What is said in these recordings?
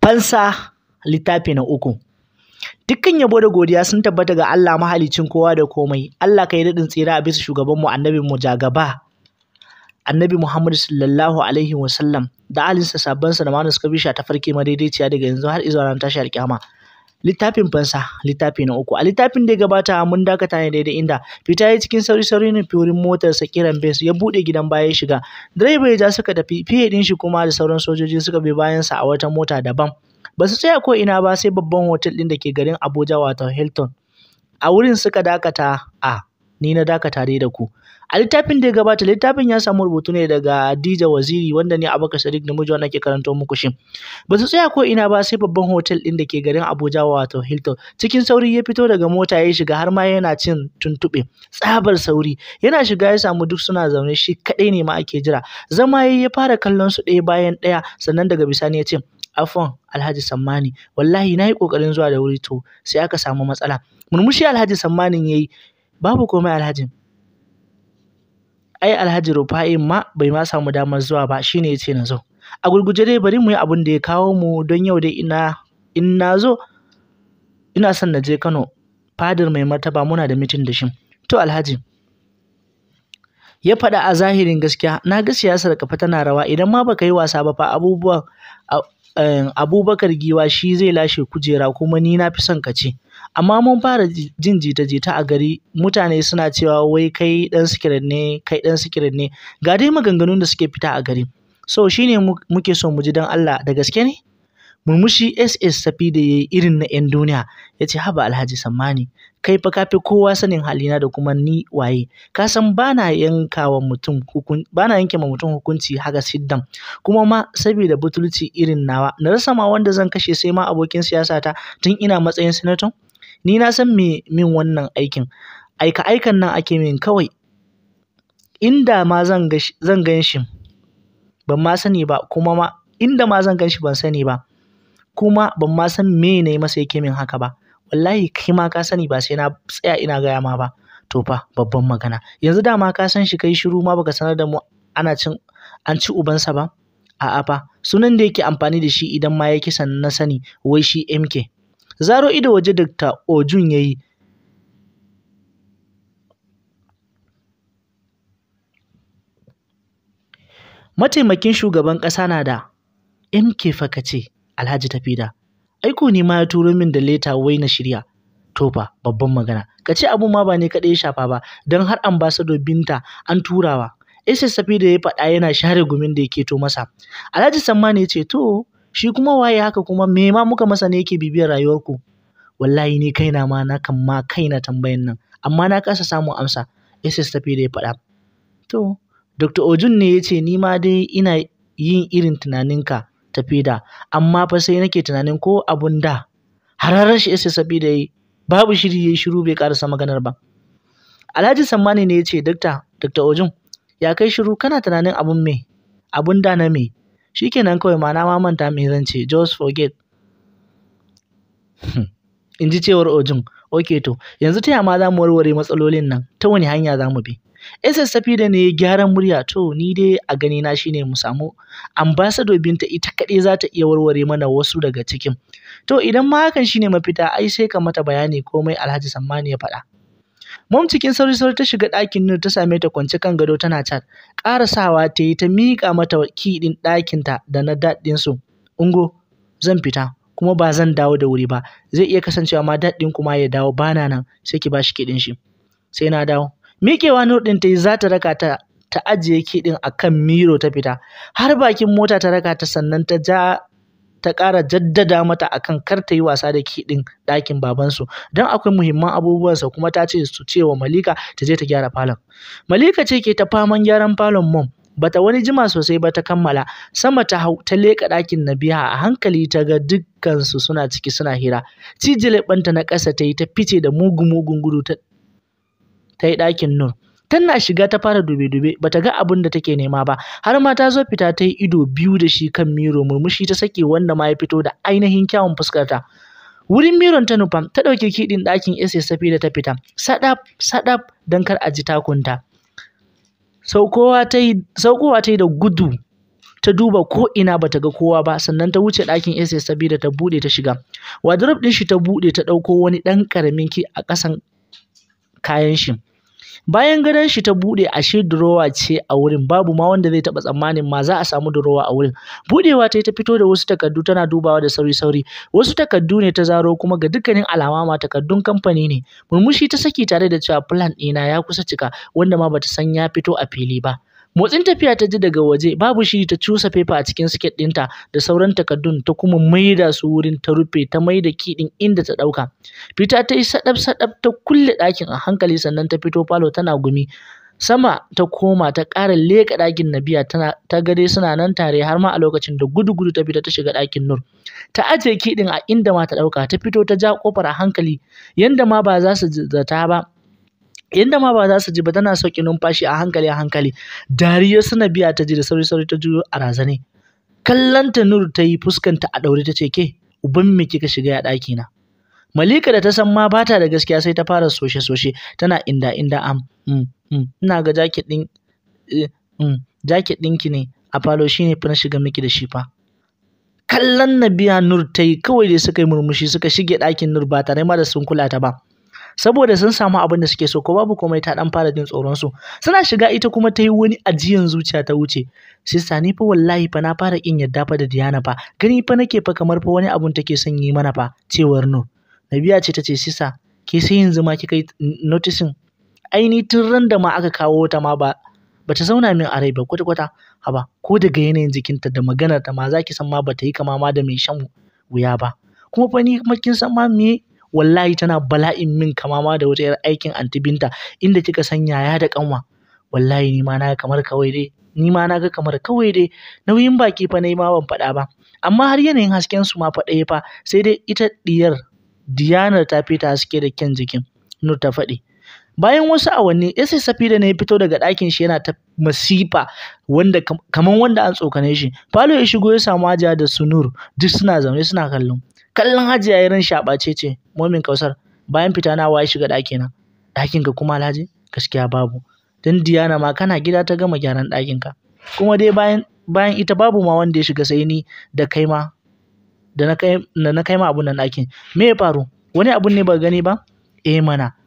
Fansa littafi na uku. Dukkan yabo da godiya sun tabbata ga Allah mahalicin kowa da komai. Allah kai daɗin tsira a bisa shugabanmu annabin mu jagaba. Annabi Muhammad sallallahu alaihi wa sallam da alinsa sabbansa da mana suka bisha ta farke madaidaiciya daga yanzu har izuwa ran tashi alƙiyama. Littafin fansa littafi na uku. A littafin da ya gabata mun dakata ne daidai inda fita ya cikin sauri sauri ne firin motarsa kiran bes ya buɗe gidan baya ya shiga. Direba ya ja suka tafi fiye ɗin shi kuma da sauran sojoji suka bi bayansa a wata mota daban. ba su tsaya ko ina ba sai babban hotel ɗin da ke garin Abuja wato Hilton. A wurin suka dakata a ni na dakata dai da ku. A littafin da ya gabata littafin ya samu rubutu ne daga Adija Waziri wanda ne Abubakar Sadiq namiji wanda ke karanto muku shi. Ba su tsaya ko ina ba sai babban hotel ɗin da ke garin Abuja wato Hilton. Cikin sauri ya fito daga mota ya shiga har ma yana cin tuntuɓe. Tsabar sauri yana shiga ya samu duk suna zaune shi kaɗai ne ma ake jira. Zama ya fara kallon su ɗaya bayan ɗaya sannan daga bisani ya ce Afon Alhaji Sammani wallahi na yi ƙoƙarin zuwa da wuri to sai aka samu matsala. Murmushi Alhaji Sammanin ya yi babu komai Alhaji. Ai Alhaji Rufa'in ma bai ma samu damar zuwa ba shine ya ce na zo. A gurguje dai bari mu yi abin da ya kawo mu don yau dai ina in na zo ina son na je Kano fadar mai martaba muna da mitin da shi. To Alhaji ya faɗa a zahirin gaskiya na ga siyasar kafa tana rawa idan ma baka yi wasa ba fa abubuwan abubakar giwa shi zai lashe kujera kuma ni na fi son ka ce amma mun fara jin jita-jita a gari mutane suna cewa wai kai dan sikirin ne kai dan sikirin ne ga dai maganganun da suke fita a gari so shine muke so mu ji dan Allah da gaske ne murmushi ss tafi da yayi irin na yan duniya ya ce haba alhaji sammani kai fa kafi kowa sanin halina da kuma ni waye ka san bana yankawa mutum hukun bana yanke ma mutum hukunci haka siddan kuma ma saboda butulci irin nawa na rasa ma wanda zan kashe sai ma abokin siyasa ta tun ina matsayin senator ni na san me min wannan aikin aika aikan nan ake min kawai inda ma zan zan gan shi ban ma sani ba kuma ma inda ma zan gan shi ban sani ba kuma ban ma san me ne masa yake min haka ba wallahi kai ma ka sani ba sai na tsaya ina gaya ma ba to fa babban magana yanzu dama ka san shi kai shiru ma baka sanar da mu ana cin an ci ubansa ba a'a fa sunan da yake amfani da shi idan ma ya kisan na sani wai shi MK zaro ido waje Dr. Ojun yayi mataimakin shugaban ƙasa na da MK fa kace Alhaji Tafida aiko ne ma ya turo min da leta wai na shirya to fa babban magana ka ce abun ma ba ne kaɗai ya shafa ba don har ambassador binta an turawa SSF da ya faɗa yana share gumin da yake to masa Alhaji Sammani ya ce to shi kuma waye haka kuma me ma muka masa ne yake bibiyar rayuwarku wallahi ni kaina ma na kan ma kaina tambayan nan amma na kasa samun amsa SSF da ya faɗa to Dr. Ojun ne ya ce ni ma dai ina yin irin tunaninka tafi da amma fa sai nake tunanin ko abun da hararar shi isa sabi da yi babu shiri yayi shiru bai karasa maganar ba Alhaji Sammani ne ya ce Dr. Dr. Ojun ya kai shiru kana tunanin abun me abun da na me shikenan kawai ma na ma manta me zan ce just forget in ji cewar Ojun okay to yanzu ta ma za mu warware matsalolin nan ta wani hanya za mu bi SSF da ne gyaran murya to ni dai a gani na shine mu samu ambassador binta ita kaɗai za ta iya warware mana wasu daga cikin to idan ma hakan shine mafita ai sai ka mata bayani komai Alhaji Sammani ya faɗa Mom cikin sauri sauri ta shiga ɗakin Nur ta same ta kwance kan gado tana chat ƙarasawa ta yi ta miƙa mata ki ɗin ɗakinta da na daɗin su ungo zan fita kuma ba zan dawo da wuri ba zai iya kasancewa ma daɗin kuma ya dawo bana nan sai ki bashi kiɗin shi sai na dawo miƙewa Nur ɗin ta yi za ta raka ta ta ajiye kiɗin a kan miro ta fita har bakin mota ta raka ta sannan ta ja ta ƙara jaddada mata akan kar ta yi wasa da kiɗin ɗakin babansu don akwai muhimman abubuwansa kuma ta ce su ce wa Malika ta je ta gyara falon. Malika ce ke ta faman gyaran falon mom bata wani jima sosai ba ta kammala sama ta hau ta leƙa ɗakin Nabiha a hankali ta ga dukkansu suna ciki suna hira cijile ɓanta na ƙasa ta yi ta fice da mugu mugun gudu ta ta yi ɗakin Nur. Tana shiga ta fara dube-dube bata ga abin da take nema ba har ma ta zo fita ta yi ido biyu da shi kan miro murmushi ta sake wanda ma ya fito da ainihin kyawun fuskarta. Wurin miron ta nufa ta ɗauki kiɗin ɗakin SSF da ta fita sadaf sadaf don kar a ji takunta. Saukowa ta yi saukowa ta yi da gudu ta duba ko ina bata ga kowa ba sannan ta wuce ɗakin SS sabida ta buɗe ta shiga wardrobe ɗin shi ta buɗe ta ɗauko wani ɗan ƙaramin ki a ƙasan kayan shi bayan gadon shi ta buɗe ashe durowa ce a wurin babu ma wanda zai taɓa tsammanin ma za a samu durowa a wurin buɗewa ta yi ta fito da wasu takardu tana dubawa da sauri sauri wasu takardu ne ta zaro kuma ga dukkanin alama ma takardun kamfani ne murmushi ta saki tare da cewa plan ɗina ya kusa cika wanda ma bata san ya fito a fili ba motsin tafiya ta ji daga waje babu shiri ta cusa fefa a cikin siket ɗinta da sauran takardun ta kuma maida su wurin ta rufe ta maida kiɗin inda ta ɗauka fita ta yi saɗaf saɗaf ta kulle ɗakin a hankali sannan ta fito falo tana gumi sama ta koma ta ƙara leƙa ɗakin Nabiya tana ta ga dai suna nan tare har ma a lokacin da gudu gudu ta fita ta shiga ɗakin Nur ta ajiye kiɗin a inda ma ta ɗauka ta fito ta ja ƙofar a hankali yanda ma ba za su zata ba yanda ma ba za su ji ba tana sauƙi numfashi a hankali a hankali dariya suna biya ta ji da sauri sauri ta juyo a razane kallanta nur ta yi fuskanta a ɗaure ta ce ke uban me kika shiga ya ɗaki na malika da ta san ma bata da gaskiya sai ta fara soshe soshe tana inda inda am mm, mm, ina ga jaket ɗin mm, jaket ɗinki ne a falo shine fa na shiga miki da shi fa kallon Nabiya Nur ta yi kawai dai suka yi murmushi suka shige ɗakin Nur ba tare ma da sun kula ta ba saboda sun samu abin da suke so ko babu komai ta dan fara jin tsoron su suna shiga ita kuma ta yi wani ajiyan zuciya ta wuce sista ni fa wallahi fa na fara kin yadda fa da Diana fa gani fa nake fa kamar fa wani abun take son yi mana fa cewar Nur Nabiya ce ta ce sista ke sai yanzu ma kika yi noticing aini tun ran da ma aka kawo ta ma ba bata zauna min a rai ba kwata kwata haba ko daga yanayin jikinta da maganar ta ma zaki san ma bata yi kama ma da mai shan wuya ba kuma fa ni kuma kin san ma me wallahi tana bala'in min kama ma da wata yar aikin anti binta inda kika san yaya da kanwa wallahi ni ma na kamar kawai dai ni ma na ga kamar kawai dai nauyin baki fa na yi ma ban faɗa ba amma har yanayin hasken su ma fa ɗaya fa sai dai ita diyar diyanar ta fita haske da kyan jikin nur ta faɗi bayan wasu awanni sai safida ne ya fito daga ɗakin shi yana ta masifa wanda kaman wanda an tsokane shi falo ya shigo ya samu hajiya da sunur duk suna zaune suna kallon kallon hajiya ya ran shaɓace ce momin kausar bayan fita na waye shiga ɗaki na ɗakin ka kuma alhaji gaskiya babu dan diyana ma kana gida ta gama gyaran ɗakin ka kuma dai bayan bayan ita babu ma wanda ya shiga sai ni da kai ma da na kai da na kai ma abun nan ɗakin me ya faru wani abun ne ba gani ba eh mana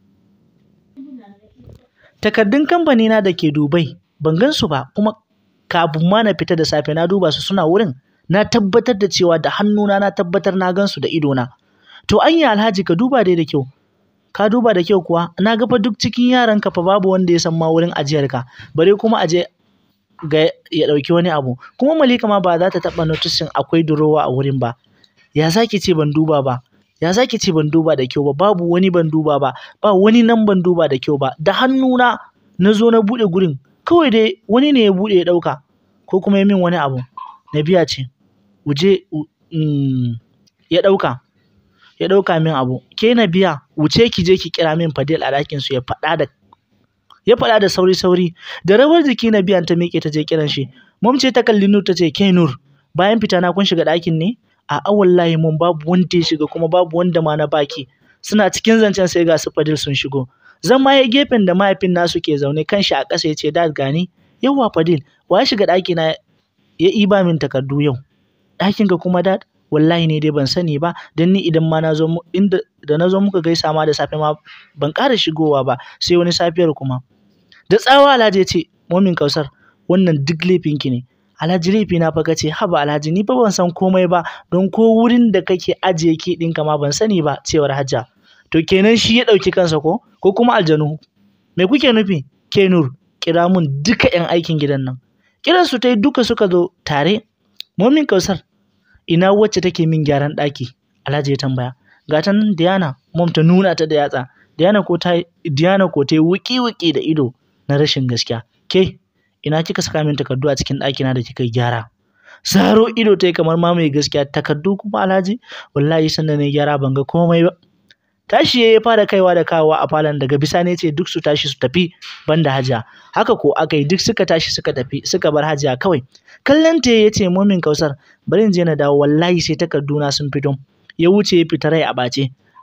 takardun kamfani na da ke Dubai ban gan su ba kuma kafin ma na fita da safe na duba su suna wurin na tabbatar da cewa da hannuna na tabbatar na gan su da idona to anya alhaji ka duba dai da kyau ka duba da kyau kuwa na ga fa duk cikin yaran ka fa babu wanda ya san ma wurin ajiyar ka bare kuma aje ga ya dauki wani abu kuma Malika ma ba za ta taba noticing akwai durowa a wurin ba ya zaki ce ban duba ba ya zaki ce ban duba da kyau ba babu wani ban duba ba ba wani nan ban duba da kyau ba da hannuna na zo na bude gurin kawai dai wani ne ya bude ya dauka ko kuma ya min wani abu na biya ce wuje ya dauka ya dauka min abu ke na biya wuce ki je ki kira min Fadil a ɗakin su ya faɗa da ya faɗa da sauri sauri da rawar jiki na biyan ta miƙe ta je kiran shi mom ce ta kalli Nur ta ce ke Nur bayan fita na kun shiga ɗakin ne a'a wallahi mun babu wanda ya shiga kuma babu wanda ma na baki suna cikin zancen sai ga su Fadil sun shigo zan ma ya gefen da mahaifin nasu ke zaune kan shi a ƙasa ya ce dad gani yawa Fadil wa ya shiga ɗaki na ya iba min takardu yau ɗakin ka kuma dad wallahi ne dai ban sani ba dan ni idan ma na zo inda da na zo muka gaisa ma da safe ma ban ƙara shigowa ba sai wani safiyar kuma da tsawa Alhaji ya ce momin Kausar wannan duk laifinki ne Alhaji laifi na fa kace haba Alhaji ni fa ban san komai ba don ko wurin da kake ajiye ki ɗinka ma ban sani ba cewar Hajja to kenan shi ya ɗauki kansa ko ko kuma aljanu me kuke nufi ke Nur kira mun duka ƴan aikin gidan nan kiran su tai duka suka zo tare momin Kausar ina wacce take min gyaran ɗaki Alhaji ya tambaya ga ta nan Diana mom ta nuna ta da yatsa Diana ko ta Diana ko ta yi wuki-wuki da ido na rashin gaskiya ke ina kika saka min takardu a cikin ɗakina da kika gyara zaro ido ta yi kamar ma mai gaskiya takardu kuma alhaji wallahi sanda na gyara ban ga komai ba tashi ya fara kaiwa da kawowa a falon daga bisani ce duk su tashi su tafi banda hajiya haka ko aka yi duk suka tashi suka tafi suka bar hajiya kawai kallon ta ya ce momin kausar bari in je na dawo wallahi sai takarduna sun fito ya wuce ya fita rai a ɓace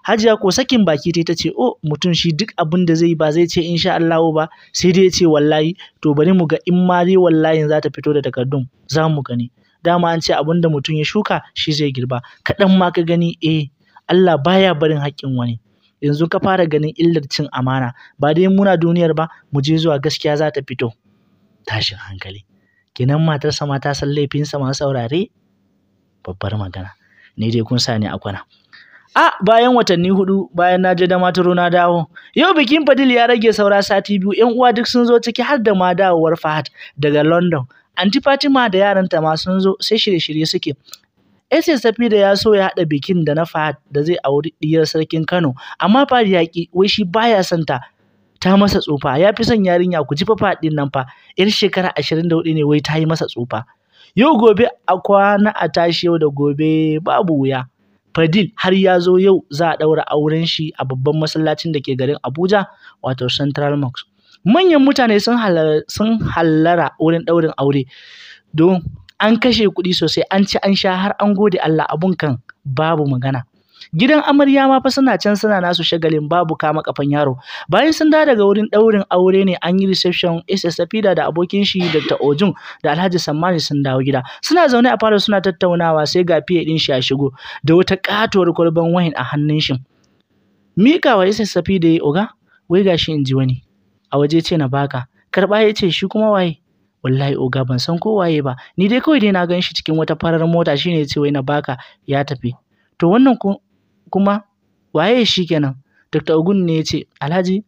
Hajiya ko sakin baki ta ce oh mutum shi duk abin da zai ba zai ce insha Allah ba sai dai ya ce wallahi to bari mu ga in ma dai wallahi za ta fito da takardun za mu gani dama an ce abin da mutum ya shuka shi zai girba kaɗan ma ka gani eh Allah baya barin haƙƙin wani yanzu ka fara ganin illar cin amana ba dai muna duniyar ba mu je zuwa gaskiya za ta fito tashin hankali kenan matarsa ma ta san laifinsa masu saurare babbar magana ni dai kun sa ni a kwana a bayan watanni hudu bayan na je da mataro na dawo yau bikin fadil ya rage saura sati biyu yan uwa duk sun zo ciki har da ma dawowar fahad daga london anti fatima da yaranta ma sun zo sai shirye-shirye suke Ese Safi da ya so ya haɗa bikin da na Fahad da zai auri diyar sarkin Kano, amma Fahad ya ƙi, wai shi baya son ta. Ta masa tsufa, ya fi son yarinya ku ji fa Fahad ɗin nan fa, ‘yar shekara ashirin da hudu ne wai ta yi masa tsufa. Yau gobe a kwana a tashi yau da gobe babu wuya. Fadil har ya zo yau za a ɗaura auren shi a babban masallacin da ke garin Abuja, wato Central Mosque. Manyan mutane sun hallara wurin ɗaurin aure, don an kashe kuɗi sosai an ci an sha har an gode Allah abun kan babu magana gidan amarya ma fa suna can suna nasu shagalin babu kama kafan yaro bayan sun dawo daga wurin ɗaurin aure ne an yi reception SSFida da abokin shi Dr. Ojun da Alhaji Sammani sun dawo gida suna zaune a falo suna tattaunawa sai ga fiye din shi ya shigo da wata katuwar kwalban wahin a hannun shi mika wa SSFida ya oga wai gashi in ji wani a waje ce na baka karba ya ce shi kuma waye wallahi oga ban san ko waye ba ni dai kawai dai na gan shi cikin wata farar mota shine ce wai na baka ya tafi to wannan kuma waye shi kenan Dr. Ogun ne ya ce Alhaji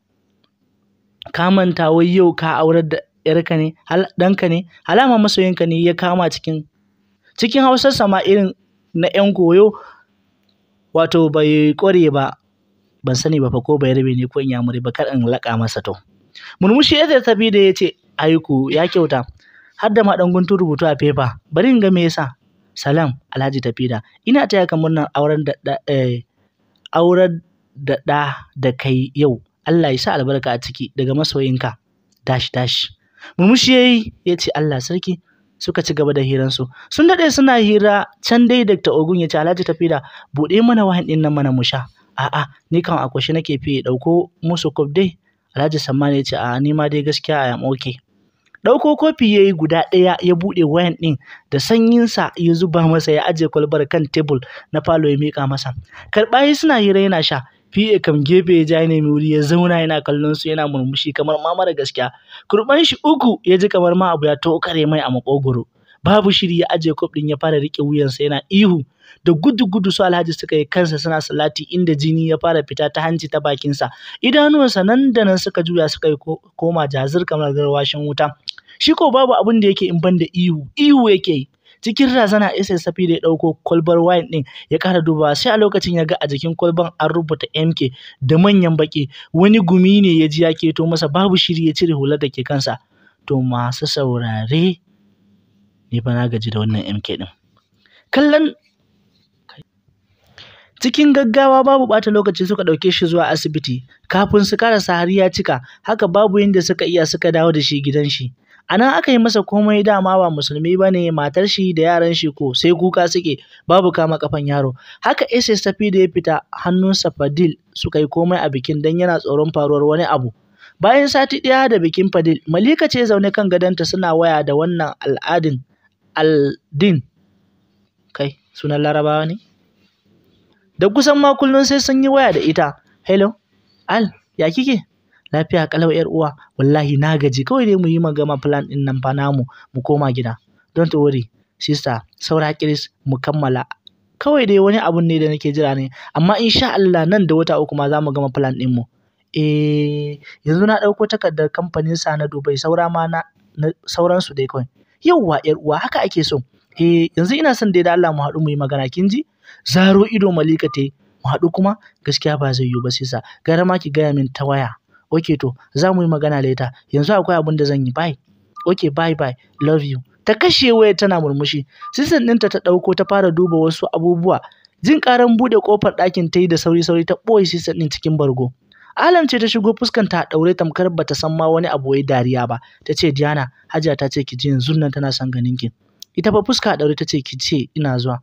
ka manta wai yau ka aurar da yarka ne ɗanka ne alama masoyinka ne ya kama cikin cikin hausar sama irin na yan goyo wato bai ƙware ba ban sani ba fa ko bai rabe ne ko in yamuri ba kar in laƙa masa to murmushi ya tafi da ya ce aiku ya kyauta har da ma dan guntun rubutu a fefa bari in ga me yasa salam alhaji tafida ina taya ka murnar auren da eh, auren da ɗa da kai yau Allah ya sa albarka a ciki daga masoyinka dash dash murmushi yayi ya ce Allah sarki suka ci gaba da hiransu sun daɗe suna hira can dai Dr. Ogun ya ce Alhaji Tafida buɗe mana wahan ɗin nan mana mu sha a'a ni kan akwashe nake fiye ɗauko musu kof dai Alhaji Sammani ya ce a ni ma dai gaskiya a am okay ɗauko kofi ya yi guda ɗaya ya buɗe wayan ɗin da sanyinsa ya zuba masa ya ajiye kwalbar kan tebul na falo ya miƙa masa karɓa yi suna hira yana sha fiye kam gefe ya ja ya nemi wuri ya zauna yana kallon su yana murmushi kamar ma mara gaskiya kurban shi uku ya ji kamar ma abu ya tokare mai a makogoro babu shiri ya ajiye kof ɗin ya fara riƙe wuyansa yana ihu da gudu gudu su alhaji suka yi kansa suna salati inda jini ya fara fita ta hanci ta bakinsa idanuwansa nan da nan suka juya suka yi koma jazir kamar garwashin wuta shi ko babu abin da yake in ban da ihu ihu yake yi cikin razana SSF da ya ɗauko kwalbar wine ɗin ya ƙara dubawa sai a lokacin ya ga a jikin kwalban an rubuta MK da manyan baƙi wani gumi ne ya ji ya keto masa babu shiri ya cire hular da ke kansa to masu saurare ni fa na gaji da wannan MK ɗin kallon cikin gaggawa babu ɓata lokaci suka ɗauke shi zuwa asibiti kafin su karasa har ya cika haka babu yadda suka iya suka dawo da shi gidan shi a nan aka yi masa komai dama ba musulmi ba ne matar shi da yaran shi ko sai kuka suke babu kama kafan yaro haka ss tafi da ya fita hannunsa fadil suka yi komai a bikin don yana tsoron faruwar wani abu bayan sati ɗaya da bikin fadil malika ce zaune kan gadonta suna waya da wannan al'adin aldin kai sunan larabawa ne da kusan ma kullum sai sun yi waya da ita hello al ya kike lafiya kalau yar uwa wallahi na gaji kawai dai mu yi magana plan din nan fa namu mu koma gida don't worry sister saura kiris mu kammala kawai dai wani abun ne da nake jira ne amma insha Allah nan da wata uku ma za mu gama plan din mu eh yanzu na ɗauko takardar kamfanin sa na Dubai saura ma na, sauran su dai kawai yauwa yar uwa haka ake so eh yanzu ina son dai da Allah mu haɗu mu yi magana kin ji zaro ido malika ta yi mu haɗu kuma gaskiya ba zai yiwu ba sai sa gara ma ki gaya min ta waya okay to za mu yi magana later yanzu akwai abin da zan yi bye okay bye bye love you ta kashe waya tana murmushi sisan ɗinta ta ɗauko ta fara duba wasu abubuwa jin ƙaran buɗe ƙofar ɗakin ta yi da sauri sauri ta ɓoye sisan ɗin cikin bargo Alam ce ta shigo fuskanta a ɗaure tamkar bata san ma wani abu wai dariya ba ta ce Diana Hajiya ta ce ki ji yanzu nan tana son ganin ki ita fa fuska a ɗaure ta ce ki ce ina zuwa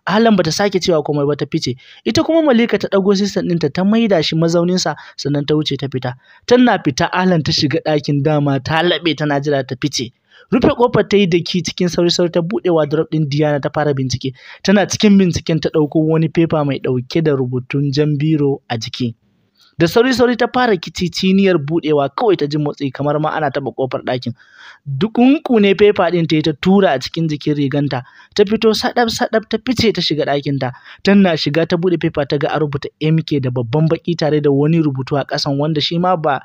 Ahlan bata sake cewa komai ba ta fice ita kuma Malika ta ɗago sistan ɗinta ta maida shi mazauninsa sannan ta wuce ta fita tana fita Ahlan ta shiga ɗakin dama ta laɓe tana jira ta fice rufe kofar ta yi da ki cikin sauri-sauri ta buɗe wardrobe ɗin Diana ta fara bincike tana cikin binciken ta ɗauko wani fefa mai ɗauke da rubutun jan biro a jiki da sauri-sauri ta fara kiciciniyar buɗewa kawai ta ji motsi kamar ma ana taɓa kofar ɗakin dukunku ne fefa ɗin ta yi ta tura a cikin jikin riganta ta fito sadab-sadab ta fice ta shiga ɗakinta tana shiga ta buɗe fefa ta ga a rubuta MK da babban baki tare da wani rubutu a ƙasan wanda shi ma ba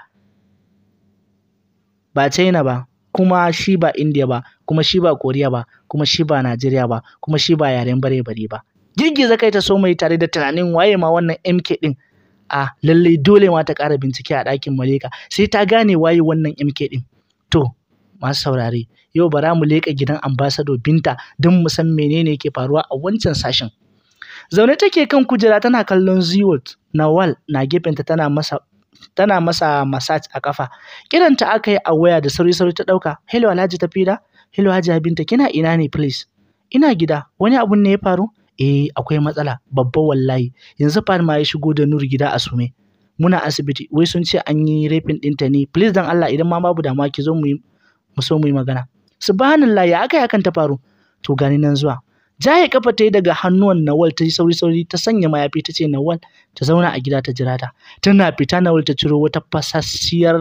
ba China ba kuma shi ba India ba, kuma shi ba Koriya ba, kuma shi ba Najeriya ba, kuma shi ba yaren bare-bare ba. Girgiza kai ta so mai tare da tunanin waye ma wannan MK din. A lallai dole ma ta ƙara bincike a ɗakin Malika sai ta gane waye wannan MK din. To, masu saurare, yau bara mu leƙa gidan ambasado Binta don mu san menene ke faruwa a wancan sashen. Zaune take kan kujera tana kallon Ziwot, Nawal na gefenta tana masa tana masa massage a kafa kiranta aka yi a waya da sauri sauri ta dauka hello alhaji tafida hello haji binta kina ina ne please ina gida wani abun ne ya faru eh akwai matsala babba wallahi yanzu fa ma ya shigo da nur gida a sume muna asibiti wai sun ce an yi rafin ɗinta ne please dan Allah idan ma babu damuwa ki zo mu yi mu so mu yi magana subhanallah ya aka yi hakan ta faru to gani nan zuwa jaye kafa ta yi daga hannuwan Nawal ta yi sauri-sauri ta sanya mayafi ta ce Nawal ta zauna a gida ta jira ta. Tana fita Nawal ta ciro wata fasasshiyar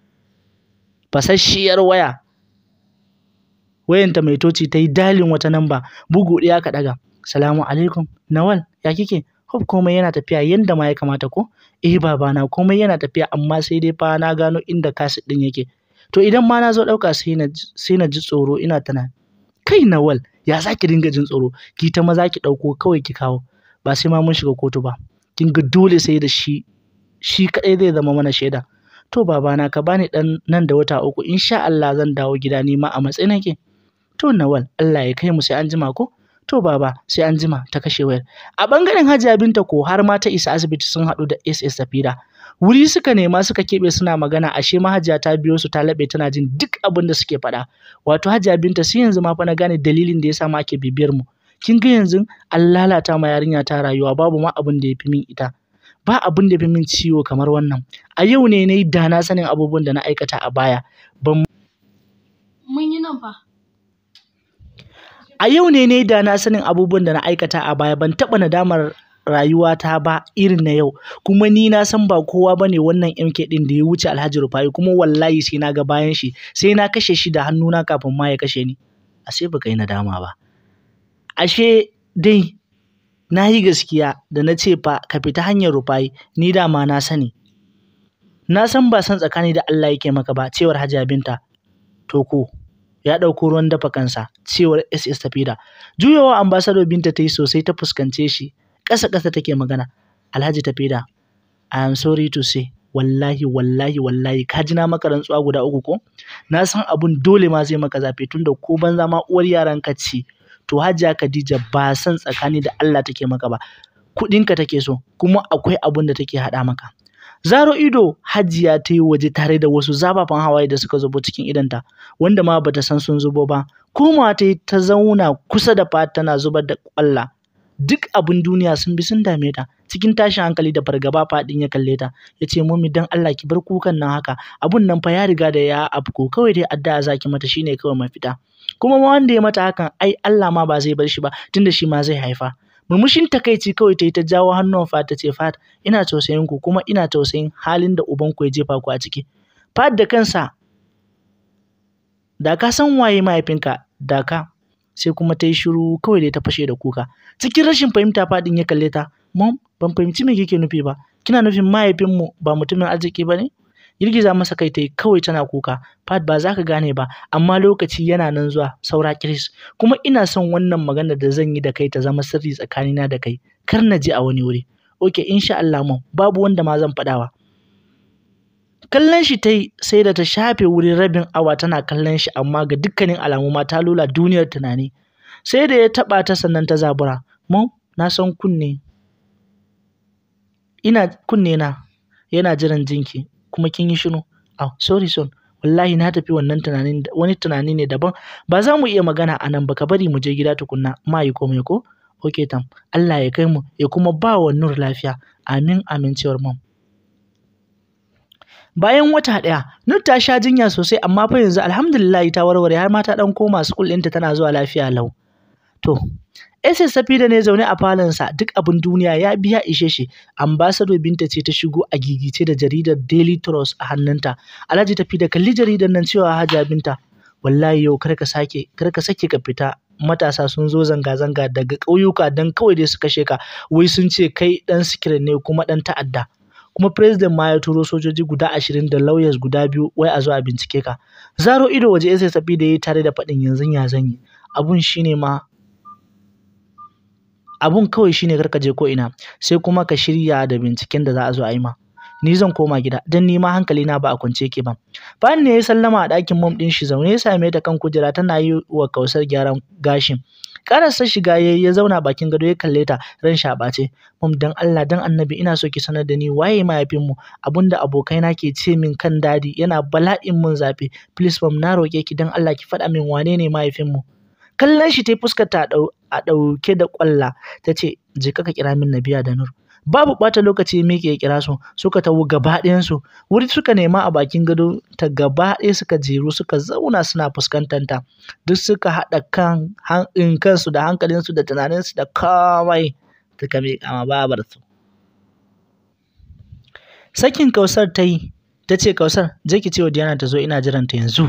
fasasshiyar waya. Wayanta mai toci ta yi dalin wata namba bugu ɗaya ka ɗaga. Salamu alaikum Nawal ya kike? Hope komai yana tafiya yanda ma ya kamata ko? Eh babana komai yana tafiya amma sai dai fa na gano inda kasit ɗin yake. To idan ma na zo ɗauka sai na ji tsoro ina tunani. Kai Nawal ya za ki dinga jin tsoro ki ta maza ki ɗauko kawai ki kawo ba sai ma mun shiga kotu ba kin ga dole sai da shi shi kaɗai zai zama mana shaida to babana ka bani ɗan nan da wata uku insha Allah zan dawo gida ni ma a matsayin nake to Nawal Allah ya kai mu sai an jima ko to baba sai an jima ta kashe wayar a bangaren Hajiya Binta ko har ma ta isa asibiti sun haɗu da SS Safira wuri suka nema suka keɓe suna magana ashe mahajiya ta biyo su ta laɓe tana jin duk abin da suke faɗa wato hajiya binta sai yanzu ma fa na gane dalilin da yasa ma ake bibiyar mu kin ga yanzu an lalata ma yarinya ta rayuwa babu ma abin da ya fi min ita ba abin da ya fi min ciwo kamar wannan a yau ne na yi da na sanin abubuwan da na aikata a baya ban mun yi nan fa a yau ne na yi da na sanin abubuwan da na aikata a baya ban taɓa nadamar rayuwata ba irin na yau kuma ni na san ba kowa bane wannan MK din da ya wuce Alhaji Rufai kuma wallahi sai na ga bayan shi sai na kashe shi da hannuna kafin ma ya kashe ni ashe baka yi nadama ba ashe dai na yi gaskiya da na ce fa ka fita hanyar Rufai ni dama na sani na san ba san tsakani da Allah yake maka ba cewar Hajiya Binta to ko ya ɗauko ruwan dafa kansa cewar SS Tafida juyawa ambassador Binta ta yi sosai ta fuskance shi ƙasa ƙasa take magana Alhaji Tafida I am sorry to say wallahi wallahi wallahi ka ji na maka rantsuwa guda uku ko na san abun dole ma zai maka zafi tunda ko banza ma uwar yaran ka ce to Hajiya Khadija ba san tsakani da Allah take maka ba kuɗinka take so kuma akwai abun da take haɗa maka Zaro ido Hajiya ta yi waje tare da wasu zafafan hawaye da suka zubo cikin idanta wanda ma bata san sun zubo ba komawa ta yi ta zauna kusa da fat tana zubar da ƙwalla duk abin duniya sun bi sun dame ta cikin tashin hankali da fargaba faɗin ya kalle ta ya ce mummy dan Allah ki bar kukan nan haka abun nan fa ya riga da ya afko kawai dai addu'a zaki mata shine kawai mafita kuma ma wanda ya mata hakan ai Allah ma ba zai bar shi ba tunda shi ma zai haifa murmushin takaici kawai ta yi ta jawo hannun Fat ta ce Fat ina tausayin ku kuma ina tausayin halin da ubanku ya jefa ku a ciki Fat da kansa da ka san waye mahaifinka da ka sai kuma ta yi shiru kawai dai ta fashe da kuka cikin rashin fahimta fadin ya kalle ta mom ban fahimci me kike nufi ba kina nufin mahaifinmu ba mutumin arziki ba ne girgiza masa kai ta yi kawai tana kuka fat ba za ka gane ba amma lokaci yana nan zuwa saura kiris kuma ina son wannan magana da zan yi da kai ta zama sirri tsakanina da kai kar na je a wani wuri oke insha Allah mom babu wanda ma zan faɗawa kallon shi ta yi sai da ta shafe wurin rabin awa tana kallon shi amma ga dukkanin alamu ma ta lula duniyar tunani sai da ya taɓa ta sannan ta zabura mu na san kunne ina kunne na yana jiran jinki kuma kin yi shiru oh sorry son wallahi na tafi wannan tunanin wani tunani ne daban ba za mu iya magana a nan ba ka bari mu je gida tukunna ma yi komai ko ok tam Allah ya kai mu ya kuma ba wa Nur lafiya amin amincewar mom bayan wata ɗaya Nur ta sha jinya sosai amma fa yanzu alhamdulillah ta warware har ma ta ɗan koma school ɗinta tana zuwa lafiya lau to SS Safida ne zaune a falonsa duk abin duniya ya biya ishe shi. Ambassador Binta ce ta shigo a gigice da jaridar Daily Trust a hannunta. Alhaji tafi da kalli jaridar nan cewa Hajiya Binta wallahi yau kar ka sake kar ka sake ka fita matasa sun zo zanga-zanga daga ƙauyuka don kawai dai su kashe ka wai sun ce kai ɗan sikirin ne kuma ɗan ta'adda kuma president ma ya turo sojoji guda ashirin da lawyers guda biyu wai a zo a bincike ka zaro ido waje sai sabi da ya tare da faɗin yanzu ya zanyi abun shine ma abun kawai shine kar ka je ko ina sai kuma ka shirya da binciken da za a zo a yi ma ni zan koma gida don ni ma hankali na ba a kwance yake ba bayan ne ya sallama a ɗakin mom ɗin shi zaune ya same ta kan kujera tana yi wa kausar gyaran gashin karasa shiga ya ya zauna bakin gado ya kalle ta ran shi a ɓace mom dan Allah dan annabi ina so ki sanar da ni waye mahaifin mu abinda abokaina ke ce min kan dadi yana bala'in mun zafi please mom na roke ki dan Allah ki faɗa min wane ne mahaifin mu kallon shi ta yi fuskar ta a ɗauke da ƙwalla ta ce je ka kira min Nabiya da Nur babu ɓata lokaci miƙe ya kira su suka tawo gaba ɗayansu wuri suka nema a bakin gado ta gaba ɗaya suka jeru suka zauna suna fuskantar ta duk suka haɗa kan kansu da hankalinsu da tunaninsu da komai suka miƙa ma babarsu sakin kausar ta yi ta ce kausar je ki ce wa Diana ta zo ina jiranta yanzu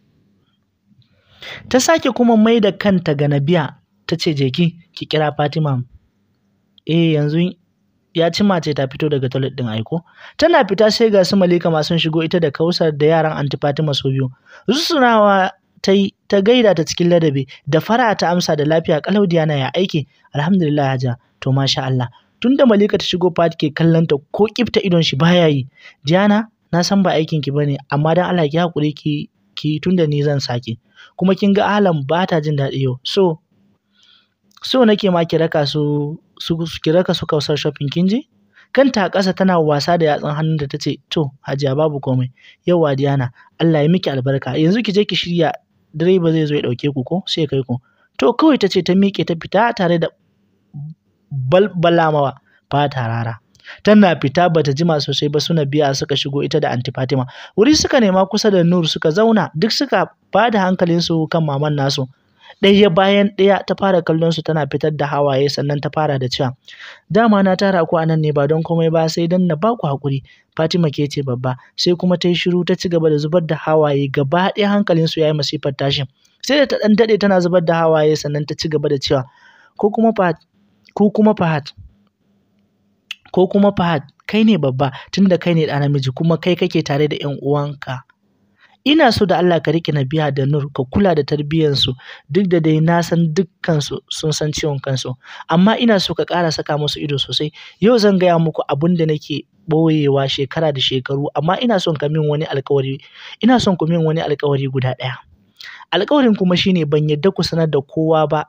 ta sake kuma mai da kanta ga Nabiya ta ce je ki ki kira Fatima eh yanzu ya ci mace ta fito daga toilet din aiko tana fita sai ga su Malika ma sun shigo ita da Kausar da yaran Anti Fatima su biyu rusunawa ta yi ta gaida ta cikin ladabi da fara ta amsa da lafiya kalau Diana ya aiki alhamdulillah haja to masha Allah tunda Malika ta shigo fat ke kallon ta ko kifta idon shi baya yi Diana na san ba aikin ki bane amma dan Allah ki hakuri ki ki tunda ni zan sake kuma kin ga Alam ba ta jin daɗi yau so so nake ma ki raka su su ki raka su kausar shopping kin je kanta a ƙasa tana wasa da yatsun hannun da tace to hajiya babu komai yauwa Diana Allah ya miki albarka yanzu ki je ki shirya direba zai zo ya ɗauke ku ko sai kai ku to kawai tace ta miƙe ta fita tare da balbalamawa fata rara tana fita bata jima sosai ba suna biya suka shigo ita da anti Fatima wuri suka nema kusa da Nur suka zauna duk suka bada hankalinsu kan maman nasu ɗaya bayan ɗaya ta fara kallon su tana fitar da hawaye sannan ta fara da cewa dama na tara ku anan ne ba don komai ba sai dan na baku hakuri Fatima ke ce babba sai kuma ta yi shiru ta ci gaba da zubar da hawaye gaba ɗaya hankalin su yayi masifar tashin sai da ta ɗan daɗe tana zubar da hawaye sannan ta ci gaba da cewa ko kuma Fahad ko kuma Fahad ko kuma Fahad kai ne babba tunda kai ne ɗa namiji kuma kai kake tare da ƴan uwanka ina so da Allah ka riƙe Nabiya da Nur ka kula da tarbiyyarsu duk da dai na san dukkansu sun san ciwon kansu amma ina so ka ƙara saka musu ido sosai yau zan gaya muku abin da nake ɓoyewa shekara da shekaru amma ina son ka min wani alƙawari ina son ku min wani alƙawari guda ɗaya alƙawarin kuma shine ban yadda ku sanar da kowa ba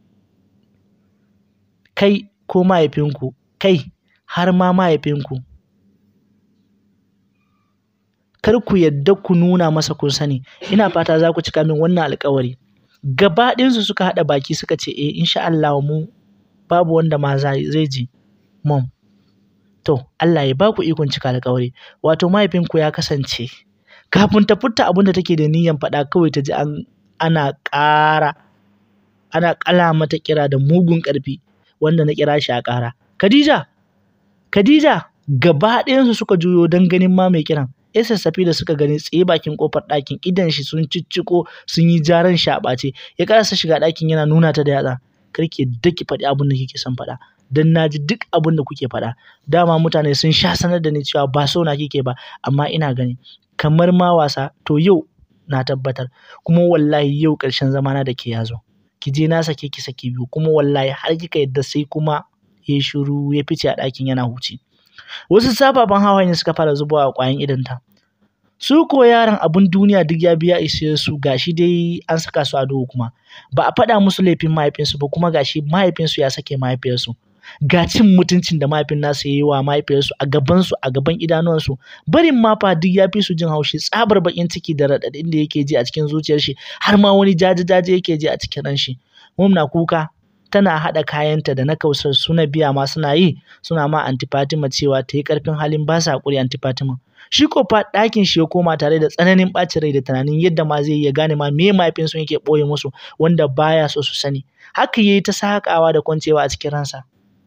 kai ko mahaifinku kai har ma mahaifinku kar ku yadda ku nuna masa kun sani ina fata za ku cika min wannan alƙawari gaba ɗinsu suka haɗa baki suka ce eh insha Allah mu babu wanda ma zai ji mom to Allah ya ba ku ikon cika alƙawari wato mahaifinku ya kasance kafin ta furta abin da take da niyyan faɗa kawai ta ji an ana ƙara ana ƙala mata kira da mugun ƙarfi wanda na kira shi a ƙara Khadija Khadija gaba ɗayansu suka juyo don ganin ma mai kiran ya sassafe da suka gani tsaye bakin kofar ɗakin idan shi sun cicciko sun yi jaran shi a ɓace ya karasa shiga ɗakin yana nuna ta da yatsa karki daki faɗi abin da kike son faɗa dan na ji duk abin da kuke faɗa dama mutane sun sha sanar da ni cewa ba so na kike ba amma ina gani kamar ma wasa to yau na tabbatar kuma wallahi yau ƙarshen zamana da ke yazo ki je na sake ki saki biyu kuma wallahi har kika yadda sai kuma ya shiru ya fice a ɗakin yana huci wasu sababan hawaye suka fara zubawa a ƙwayan idanta su ko yaran abun duniya duk ya biya ishe su gashi dai an saka su a duhu kuma ba a faɗa musu laifin mahaifinsu ba kuma gashi mahaifinsu ya sake mahaifiyarsu ga cin mutuncin da mahaifin nasu ya yi wa mahaifiyarsu a gabansu a gaban idanuwansu barin ma fa duk ya fi su jin haushi tsabar bakin ciki da raɗaɗin da yake ji a cikin zuciyar shi har ma wani jaje-jaje yake ji a cikin ran shi mum na kuka tana haɗa kayanta da na kausar suna biya ma suna yi suna ma anti Fatima cewa ta yi ƙarfin halin ba sa haƙuri anti Fatima shi ko fa ɗakin shi ya koma tare da tsananin ɓacin rai da tunanin yadda ma zai iya gane ma me mahaifinsu yake ɓoye musu wanda baya so su sani haka yayi ta saƙawa da kwancewa a cikin ransa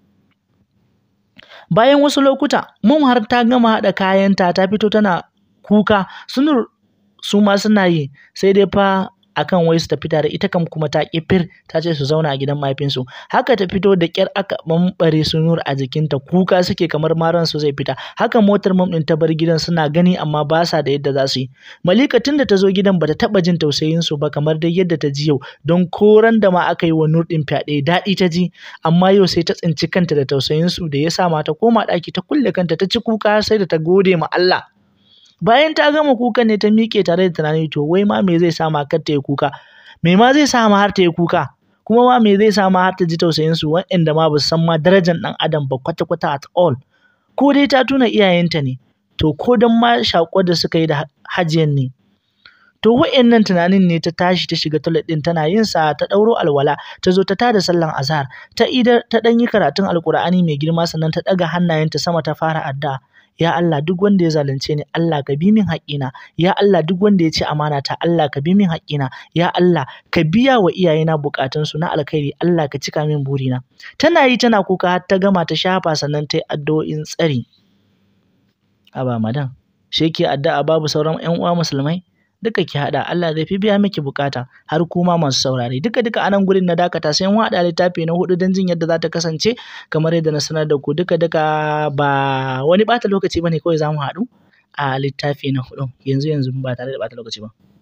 bayan wasu lokuta mum har ta gama haɗa kayanta ta fito tana kuka sunur su ma suna yi sai dai fa akan wai su tafi tare ita kam kuma ta kifir ta ce su zauna a gidan mahaifinsu haka ta fito da kyar aka bambare su nur a jikinta kuka suke kamar maran su zai fita haka motar mam din ta bar gidan suna gani amma ba sa da yadda za su yi malika tunda ta zo gidan bata taba jin tausayin su ba kamar dai yadda ta ji yau don koran da ma aka yi wa nur din fyaɗe daɗi ta ji amma yau sai ta tsinci kanta da tausayin su da ya sa ma ta koma ɗaki ta kulle kanta ta ci kuka sai da ta gode ma Allah bayan ta gama kukan ne ta miƙe tare da tunani to wai ma me zai sa ma kar ta yi kuka me ma zai sa ma har ta yi kuka kuma ma me zai sa ma har ta ji tausayin su waɗanda ma ba su san ma darajar ɗan adam ba kwata kwata at all ko dai ta tuna iyayenta ne to ko dan ma shakuwar da suka yi da hajiyan ne to wa'annan tunanin ne ta tashi ta shiga toilet din tana yin sa ta ɗauro alwala ta zo ta tada sallan azhar ta idar ta ɗan yi karatun alkur'ani mai girma sannan ta ɗaga hannayenta sama ta fara addu'a ya Allah duk wanda ya zalunce ni Allah ka bi min haƙƙina ya Allah duk wanda ya ci amana ta Allah ka bi min haƙƙina ya Allah ka biya wa iyayena buƙatunsu na alkhairi Allah ka cika min burina tana yi tana kuka har ta gama ta shafa sannan ta yi addu'o'in tsari aba madan shi ke addu'a babu sauran ƴan uwa musulmai duka ki haɗa Allah zai fi biya miki bukata har kuma masu saurare duka duka anan gurin na dakata sai mun haɗa littafi na hudu don jin yadda za ta kasance kamar yadda na sanar da ku duka duka ba wani ɓata lokaci bane kawai za mu haɗu a littafi na hudu yanzu yanzu ba tare da ɓata lokaci ba